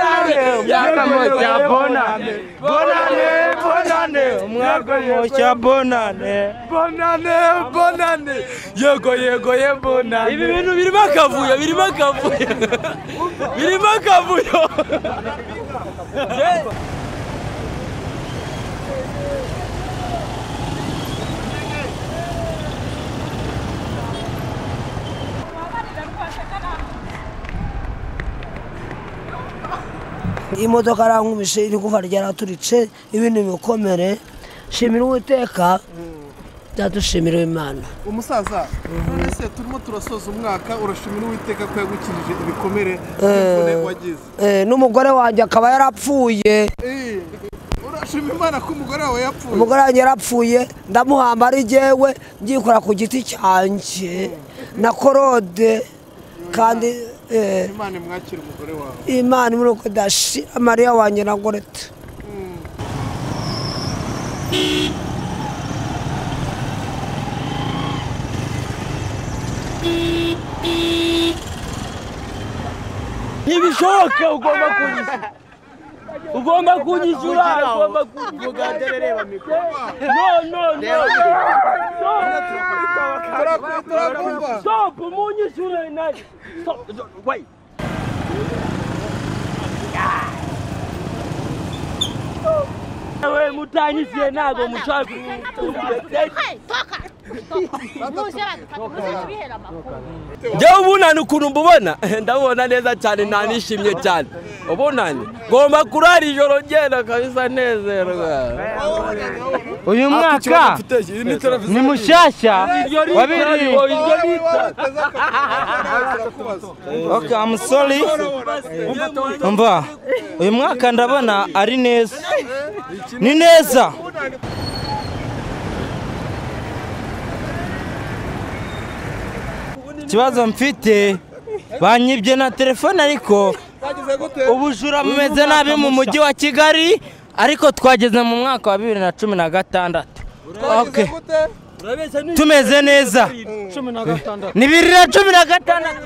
Mwaka cha bonane, bonane, bonane, mwaka mocha bonane, bonane, bonane, yego yego ye bonane. Ibi bintu birimo akavuyo, birimo akavuyo, birimo akavuyo. imodoka arankubise iri kuva ryaraturitse ibindi bikomere shimira uwiteka byadushimira imana umusaza none se turimo turasoza umwaka urashimira uwiteka ko yagukijije ibikomere n'imvune wagize Eh, n'umugore wanjye akaba yarapfuye Eh, urashima imana ko umugore wawe yapfuye umugore wanjye yarapfuye ndamuhamba ari jyewe ngyikora ku giti cyanjye na korode kandi eh, imana imwakire umugore wawe imana muri uko dashira mariya wanjye na gorete ntibishoboke ugomba kunyishyura ugomba kunyishyura ugomba kuvuga reba mikoro no no no Turaku- turakumva stop munyishyure nawe stop wait we mutanyisiye ntabwo mushaka njyewe ubunani ukuntu mbubona ndabona neza cyane ntanishimye cyane ubunani ngomba kurara ijoro ngenda kabisa nezerwa uyu mwaka ni mushyashya wabiri okay, I'm sorry umva uyu mwaka ndabona ari neza ni neza ikibazo mfite banyibye na telefone ariko ubujura bumeze nabi mu mujyi wa kigali ariko twageze mu mwaka wa bibiri na cumi na gatandatu Okay. tumeze neza ni bibiri na cumi na gatandatu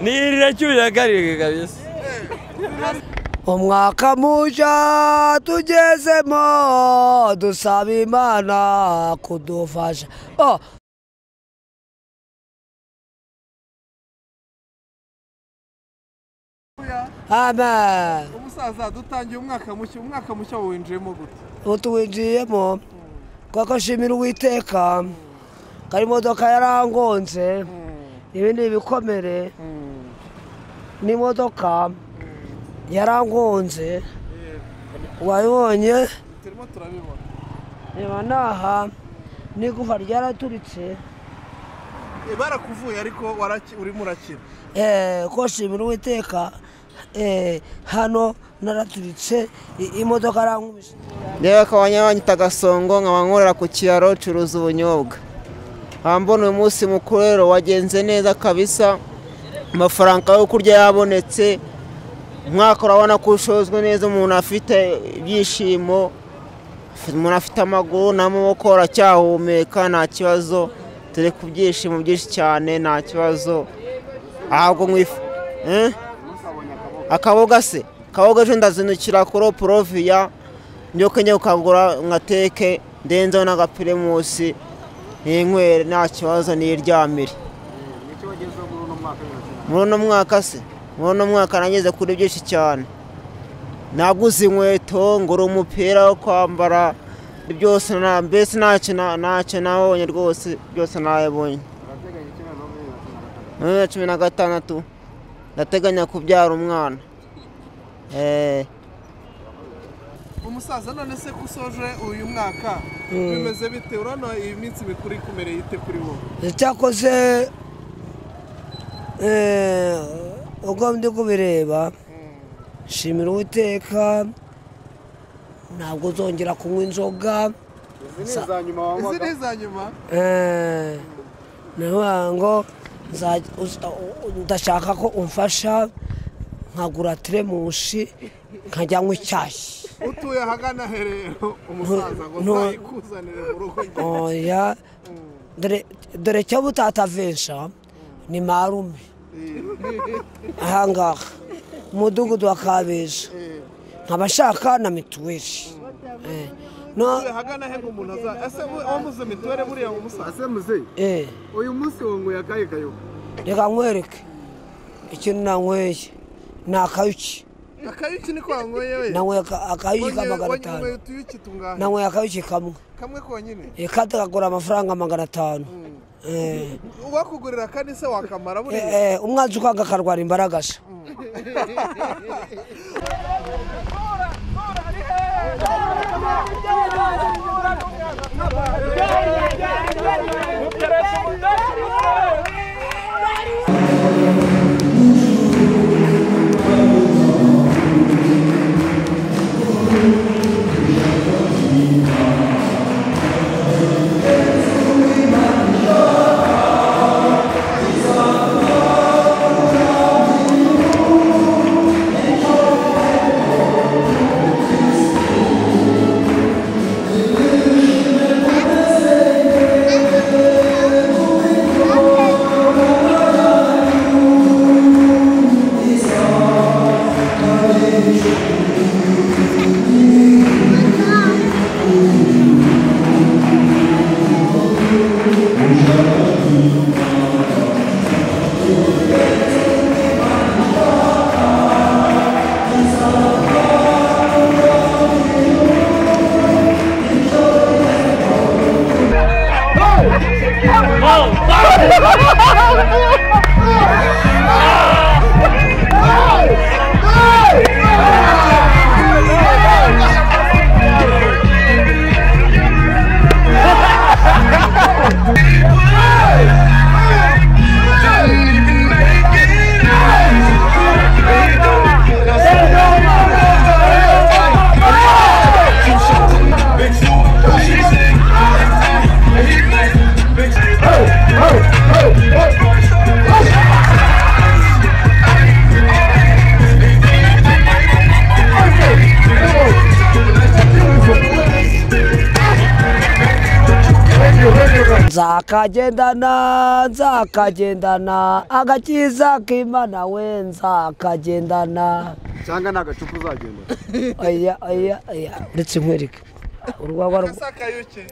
nirira cyurira karindwi kabisa umwaka mushya tugezemo dusaba imana kudufasha oh. amen umusaza dutangiye umwaka mushya umwaka mushya winjiyemo gute ubu tuwinjiyemo kuko nshimira uwiteka ko imodoka yarangonze ibi ni ibikomere n'imodoka yarangonze wayibonye turimo turabibona reba naha n'igufa ryaraturitse Eh, barakuvuye ariko waraki- urimo urakira Eh, ko nshimira uwiteka eh, hano naraturitse i- imodoka arankumisha yewe akaba nyabanyita gasongo nkaba nkorera ku kiraro curuza ubunyobwa hambona uyu munsi mukuru rero wagenze neza kabisa amafaranga yo kurya yabonetse umwaka urabona ko ushozwe neza umuntu afite ibyishimo umuntu afite amaguru n'amaboko aracyahumeka nta kibazo turi ku byishimo byinshi cyane nta kibazo ahabwo nkwifu eh? akaboga se akaboga ejo ndazindukira kuri oporoviya nyoke njye kukagura nkateke ndenzeho n'agapirimusi n'inywere nta kibazo niryamire muri uno mwaka se muri uno mwaka nageze kuri byinshi cyane naguze inkweto ngura umupira wo kwambara byose na mbese ntacyo na- ntacyo nabonye rwose byose nabonye muri bibiri na cumi na gatandatu ndateganya kubyara umwana eh umusaza none se ko usoje uyu mwaka bimeze bite urabona iyi minsi mikuru ikumereye ite kuri wowe icyakoze eh, ubwo ndi kubireba shimira uwiteka ntabwo uzongera kunywa inzoga izi ni iza nyuma Eh, navuga ngo nza- usta- ndashaka ko umfasha nkagura teremushi nkajyamo icyayi utuye ahagana herero umusaza ngo Ntu- nzayikuzanire mu rugo oya dore dore cyo butatavesha ni marume ahangaha umudugudu wa kabesha nkaba ashaka na mituweli Eh, no utuye ahagana he ngo umuntu aza- ese we- wamuze mituweli buriya mu musaza eh uyu munsi wunguye akahe kayo reka nkwereke ikintu nanyweye ni akayuki akayuki niko wanyweye we nanyweye aka- akayuki ka Wanyweye- magana wanyweye atanu utuyuki tungahe nanyweye akayuki kamwe kamwe konyine Eh, kandi kagura amafaranga magana atanu Eh, uwakugurira kandi se wakamara buriya eh, eh, umwanzi ukanga akarwara imbaragasha nzakagendana nzakagendana agakiza k'imana we nzakagendana cyangwa nta gacupa uzagenda oya oya oya uretse nkwereke urwagwa rwo akayuki